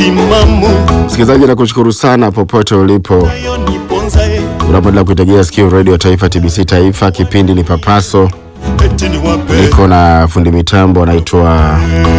timamu Msikilizaji, nakushukuru sana popote ulipo nayo niponzae unapoendelea kuitegea sikio redio Taifa, TBC Taifa. Kipindi ni Papaso, eti niwape niko na fundi mitambo anaitwa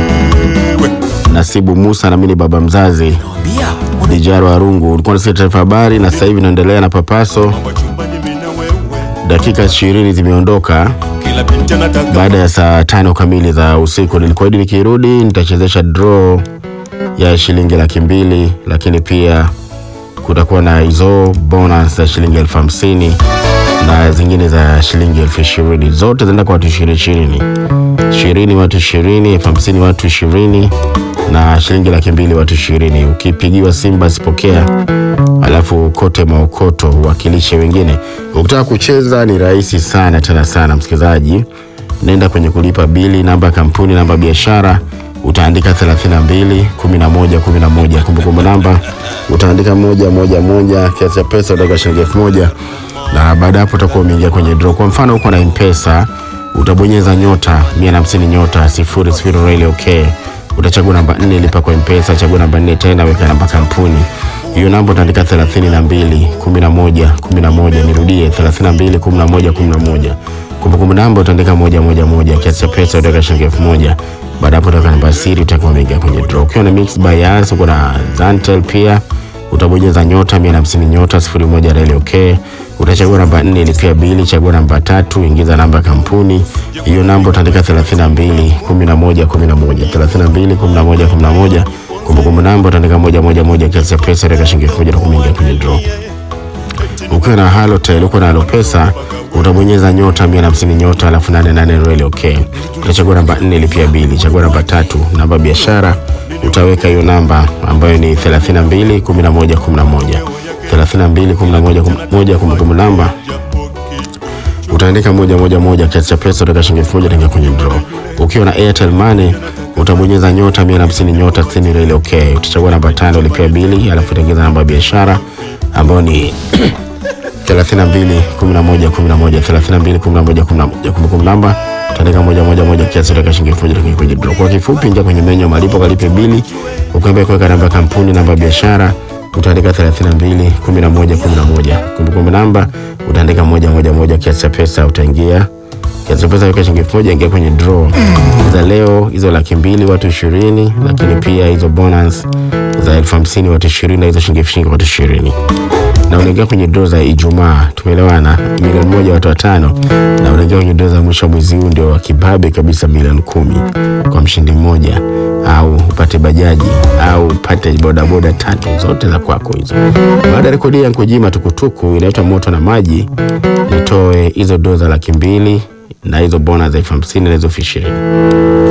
Nasibu Musa na mimi ni baba mzazi Dijaro Arungu. Ulikuwa unasikia taarifa habari, na sasa hivi naendelea na Papaso. wachumbani mina wewe Dakika ishirini zimeondoka kila binti anataka baada ya saa tano kamili za usiku. Nilikuahidi nikirudi nitachezesha draw ya shilingi laki mbili, lakini pia kutakuwa na hizo bonus za shilingi elfu hamsini na zingine za shilingi elfu ishirini zote zinaenda kwa watu ishirini ishirini ishirini watu ishirini elfu hamsini watu ishirini na shilingi laki mbili watu ishirini ukipigiwa simu basi pokea alafu kote maokoto uwakilishe wengine ukitaka kucheza ni rahisi sana tena sana msikilizaji nenda kwenye kulipa bili namba ya kampuni namba ya biashara utaandika 32 11 11 kumbukumbu namba utaandika moja moja moja kiasi cha pesa utaweka shilingi elfu moja na baada ya hapo utakuwa umeingia kwenye draw kwa mfano uko na mpesa utabonyeza nyota 150 nyota sifuri sifuri reli okay utachagua namba 4 lipa kwa mpesa chagua namba 4 tena weka namba kampuni hiyo namba utaandika 32 11 11 nirudie 32 11 11 kumbukumbu namba utaandika moja moja moja kiasi cha pesa utaweka shilingi elfu moja baada hapo utaweka namba ya siri utakuwa umeingia kwenye draw ukiwa na mix by Yas uko na Zantel pia utabonyeza nyota 150 nyota 01 reli okay utachagua namba 4 lipia bili chagua namba tatu ingiza namba ya kampuni hiyo namba utaandika 32 11 11 32 11 11 kumbukumbu namba utaandika moja moja moja kiasi cha pesa utaweka shilingi elfu moja na kuingia kwenye draw ukiwa na halotel uko na halopesa utabonyeza nyota 150 nyota alafu 88 reli okay utachagua namba 4 lipia bili chagua namba tatu namba biashara utaweka hiyo namba ambayo ni 32 11 11 32 11 11 kumbukumbu namba utaandika moja moja moja kiasi cha pesa utaweka shilingi elfu moja utaingia kwenye draw ukiwa na airtel money utabonyeza nyota 150 nyota 60 reli okay utachagua namba tano lipia bili alafu utaingiza namba ya biashara ambayo ni 32 11 11 32 11 11 kumbukumbu namba utaandika moja moja moja kiasi utaweka shilingi elfu moja utaingia kwenye draw kwa kifupi ingia kwenye menyu ya malipo kalipe bili ukiambia kuweka namba ya kampuni namba ya biashara utaandika 32 11 11 kumbukumbu namba utaandika moja moja moja kiasi cha pesa utaingia kiasi cha pesa weka shilingi elfu moja ingia kwenye draw za leo hizo laki mbili watu ishirini lakini pia hizo bonus za elfu hamsini watu ishirini na hizo shilingi elfu ishirini watu ishirini na unaingia kwenye draw za Ijumaa, tumeelewana, milioni moja watu watano, na unaingia kwenye draw za mwisho wa mwezi huu ndio wa kibabe kabisa, milioni kumi kwa mshindi mmoja, au upate bajaji au upate bodaboda tatu, zote za kwako hizo. Baada ya rekodi ya Nkujima tukutuku inaitwa moto na maji, nitoe hizo draw za laki mbili na hizo bona za elfu hamsini na hizo elfu ishirini.